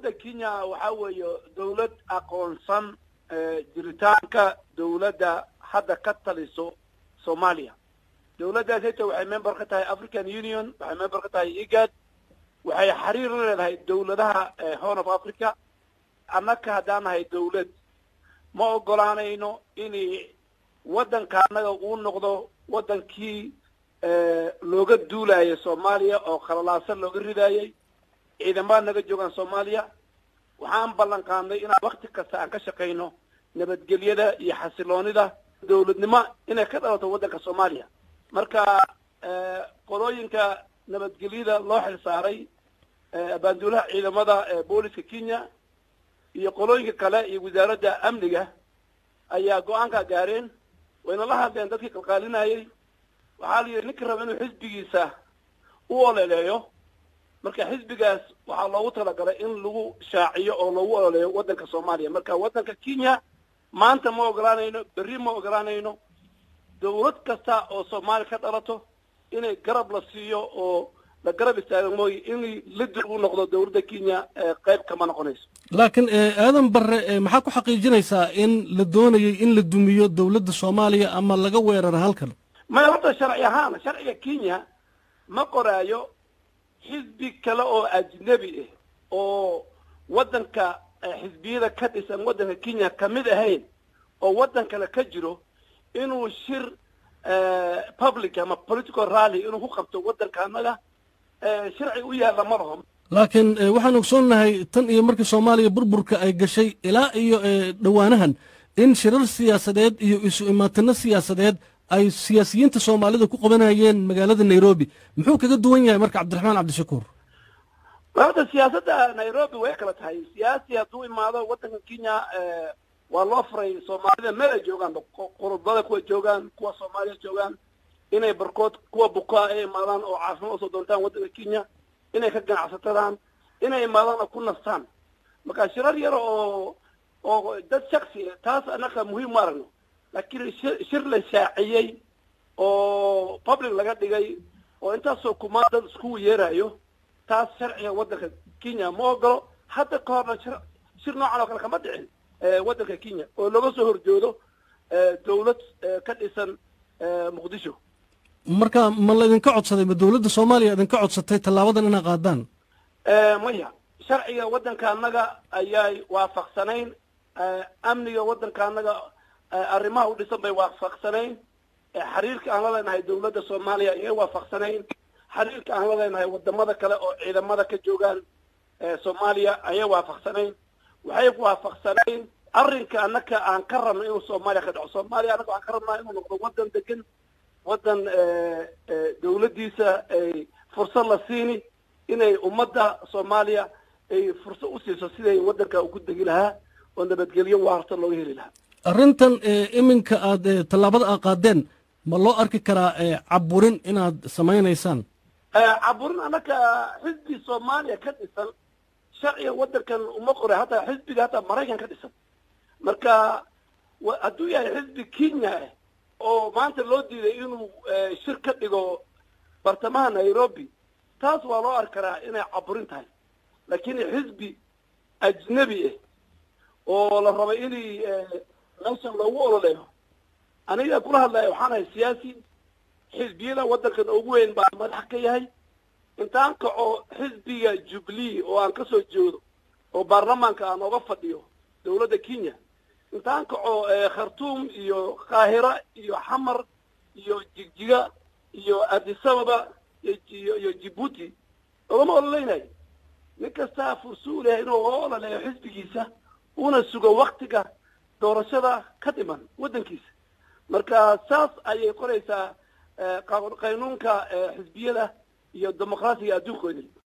dowladda kenya waxaa weeye dowlad aqoonsan jiritaanka dowladda hadda ka taliso soomaaliya dowladdaas heta waxay member ka tahay african union waxay member ka tahay igad waxay xiriir la leedahay dowladaha horn of africa annaka haddaan nahay dowlad ma ogolaanayno in waddanka annaga uu noqdo waddankii looga duulayo soomaaliya oo khalalaasan looga ridaayay ciidamada naga joogaan soomaaliya waxaan ballan qaadnay inaan wakti kasta aan ka shaqayno nabadgelyada iyo xasiloonida dowladnimo inay ka dhalato waddanka soomaaliya marka qolooyinka nabadgelyada loo xil saaray abaanduulaha ciidamada booliska kenya iyo qolooyinka kale iyo wasaaradda amniga ayaa go-aankaa gaareen wayna la hadleen dadkii qalqaalinayay waxaa la yidhi ninka raba inuu xisbigiisa u ololeeyo marka xisbigaas waxaa loogu talagalay in lagu shaaciyo oo loogu ololeeyo waddanka soomaaliya marka waddanka kenya maanta ma ogolaanayno berri ma ogolaanayno dawlad kasta oo soomaaliya ka dhalato inay garab la siiyo oo la garab istaago mooye in la dib u noqdo dawladda kenya qayb kama noqonayso laakiin aadan barre maxaa ku xaqiijinaysaa in la doonayay in la dumiyo dowladda soomaaliya ama laga weeraro halkan maya horta sharci ahaan sharciga kenya ma qoraayo xisbi kale oo ajnebi ah oo waddanka xisbiyada ka dhisan waddanka kenya kamid ahayn oo waddan kale ka jiro inuu shir public ama political rally inuu ku qabto waddanka annaga sharci u yaalla ma laho laakiin waxaan ogsoonnahay tan iyo markii soomaaliya burburka ay gashay ilaa iyo dhowaanahan in shirar siyaasadeed iyo isu imaatino siyaasadeed ay siyaasiyiinta soomaalida ku qabanayeen magaalada nairobi muxuu kaga duwan yahay marka cabdiraxmaan cabdishakuur horta siyaasadda nairobi way kala tahay siyaasi hadduu imaado waddanka kenya waa loo furay soomaalida meel ay joogaan qurubada kuwa joogaan kuwa soomaaliya joogaan inay barkood kuwa bukaa ay imaadaan oo caafimaad usoo doontaan waddanka kenya inay ka ganacsatadaan inay imaadaan oo ku nastaan marka shirar yar oo oo dad shaksi taas annaka muhiim ma aragno laakiin shir la shaaciyey oo public laga dhigay oo intaasoo kumaan dad iskugu yeerayo taas sharciga waddanka kenya ma ogolo hadda ka horna shir shir noocan oo kale kama dhicin waddanka kenya oo laga soo horjoodo dawlad ka dhisan muqdisho marka ma laydinka codsaday ma dowladda soomaaliya idinka codsatay tallaabadan inaa qaadaan maya sharciga waddanka annaga ayay waafaqsanayn amniga waddanka annaga arrimaha u dhisan bay waafaqsanayn xiriirka aan la leenahay dawladda soomaaliya ayay waafaqsanayn xiriirka aan la leenahay wadamada kale oo ciidamada ka joogaan soomaaliya ayay waafaqsanayn waxay waafaqsanayn arrinka annaka aan ka rabno inuu soomaaliya ka dhaco soomaaliya annaga waxaan ka rabnaa inuu noqdo waddan degan waddan dawladdiisa ay fursad la siini inay ummadda soomaaliya ay fursad u siiso siday waddanka ugu degi lahaa oo nabadgelyo waarta looga heli lahaa arrintan iminka aad tallaabada aad qaadeen ma loo arki karaa caburin inaad samaynaysaan caburin annaka xisbi soomaaliya ka dhisan sharciga waddankan uma qoray hataa xisbiga hataa maraykan ka dhisan marka hadduu yahay xisbi kenya ah oo maanta loo diiday inuu shir ka dhigo bartamaha nairobi taas waa loo arki karaa inay caburin tahay laakiin xisbi ajnebi ah oo la rabay inay meeshan loogu ololeeyo aniga kula hadlaya waxaan ahay siyaasi xisbiyada waddankan ugu weyn baa madax ka yahay intaan kaco xisbiga jubilee oo aan kasoo jeedo oo baarlamaanka aan oga fadhiyo dawladda kenya intaan kaco khartuum iyo qaahira iyo xamar iyo jigjiga iyo adisababa iyo iyo jibuuti ogama ololeynayo nin kastaa fursu lehay inuu oga ololeeyo xisbigiisa una sugo waktiga doorashada ka dhiman waddankiisa marka saas ayay qoraysaa qaynuunka xisbiyada iyo dimuqraasiga adduunkoodii